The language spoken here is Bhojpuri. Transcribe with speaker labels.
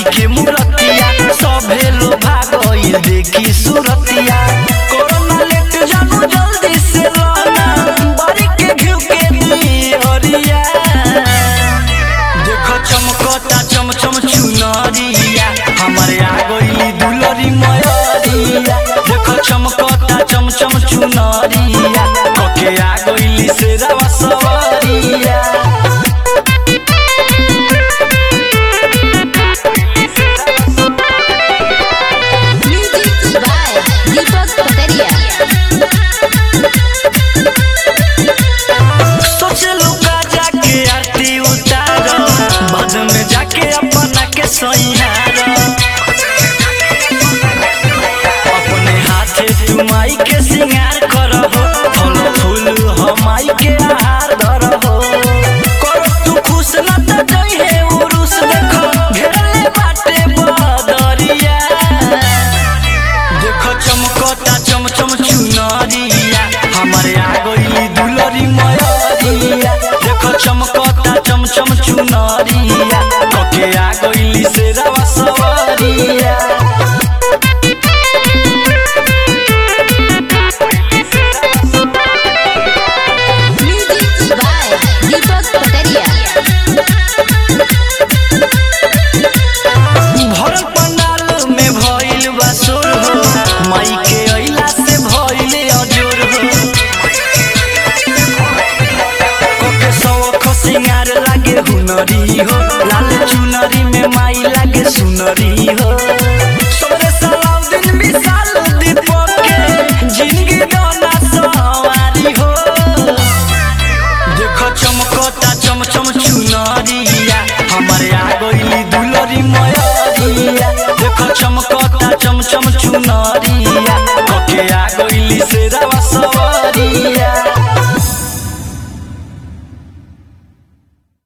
Speaker 1: के मूरतिया सभे लोग भागइल देखी सूरतिया कोरोना लेट जानू जल्दी से लाना बारी के घिउ के दियरिया देखो चमकता चम चम चुनरिया हमारे आ गइली दुलरी मयरिया देखो चमकता चम चम चुनरिया ओके आ गइली शेरवा सवरिया
Speaker 2: Music by Deepak Pataria.
Speaker 1: सोचलू का जाके आरती उतार बाद में जाके अपना के सैहार अपने हाथे तू माई के सिंगार करहो फल फूल हमाई के आहार धरहो करो तू खुश न त जइहे उरुस देखो घेरले बाटे बदरिया देखो चमकता चम चम चुनरिया हमारे आ गइली दुलरी मयरिया देखो चमकता चम चम चुनरिया ओके आ गइली से